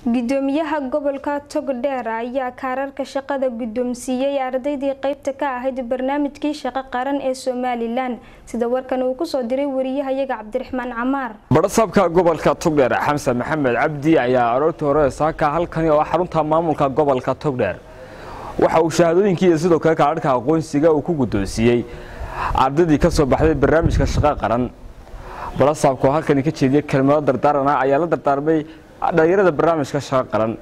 gudoomiyaha gobolka togdheer ayaa kaararka shaqada guddoonsiiyey ardaydii qeybta ka ahayd barnaamijkii shaqo qaran ee somalilan sida warkan uu kusoo diray wariyahayaga cabdiraxmaan camaar badhasaabka gobolka togdheer xamsan maxamed cabdi ayaa aroortii hore saaka halkani oo xarunta maamulka gobolka togdheer waxa uu shahaadooyinkii iyo sidoo kale kaararhka aqoonsiga uu ku guddoonsiiyey ardaydii ka soo baxday barnaamijka shaqo qaran badhasaabka oo halkani ka jeediyey kelmado dardaarana ayaa la dardaarmay dhalinyarada barnaamijka shaqo qaran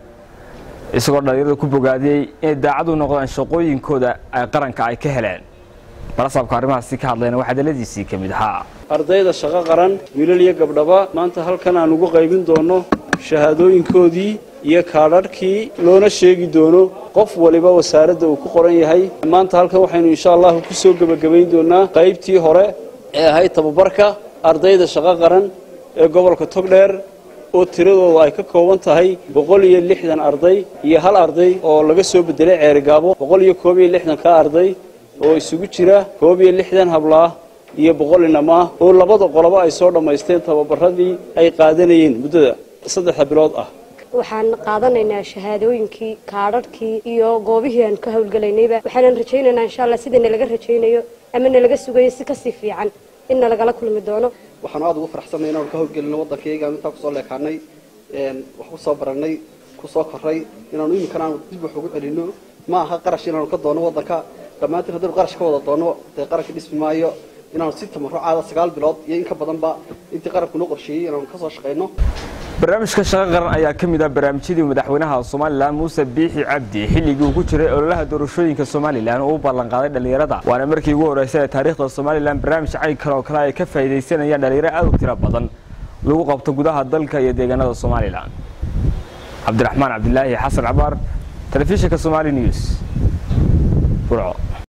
isagoo dhalinyarada ku bogaadiyey inay daacad u noqdaan shaqooyinkooda ay qaranka ay ka heleen balasaabka arrimahaasi ka hadlayna waxaa daladiisii ka mid ahaa ardayda shaqo qaran wiilal iyo gabdhaba maanta halkan aan ugu qaybin doono shahaadooyinkoodii iyo kaadharhkii loona sheegi doono qof waliba wasaaradda uu ku qoran yahay maanta halkan waxaynu insha allahu ku soo gebagabayn doonaa qaybtii hore ee ahayd tababarka ardayda shaqo qaran ee gobolka togdheer oo tiradooda ay ka kooban tahay boqol iyo lixdan arday iyo hal arday oo laga soo bedelay ceerigaabo boqol iyo koob iyo lixdan ka arday oo isugu jira koob iyo lixdan hablaah iyo boqol inamaa oo labada qolobo ay soo dhammaysteen tababaradii ay qaadanayeen muddada saddexda bilood ah waxaan qaadanaynaa shahaadooyinkii kaadharhkii iyo goobihii aan ka howlgelaynayba waxaanan rajaynaynaa insha allah sida nalaga rajaynayo ama nalaga sugayo si kasii fiican in nalagala kulmi doono waxaanu aada ugu faraxsanay inaanu ka howlgelino waddankayga intaan kusoo leekaanay wax kusoo baranay kusoo koray inaanu iminkan aanu dib wax ugu celino ma aha qarash inaanu ka doono waddanka dhammaantiin haddaynu qarash ka wada doono dee qaranka dhismi maayo inaanu si tamarucaada sagaal bilood iyo in ka badanba intii qaranku noo qorsheeyey inaanu kasoo shaqayno barnaamijka shaqo qaran ayaa ka mid ah barnaamijyadii madaxweynaha somalilan muuse biixi cabdi xilligii uu ku jiray ololaha doorashooyinka somalilan uu u ballanqaaday dhallinyarada waana markii ugu horreysay ee taariikhda somalilan barnaamij caynkan oo kale ay ka faa'iidaysanayaan dhallinyaro aad u tiro badan lagu qabto gudaha dalka iyo deegaanada somalilan cabdiraxmaan cabdilaahi xasan cabaar telefishinka somali news burco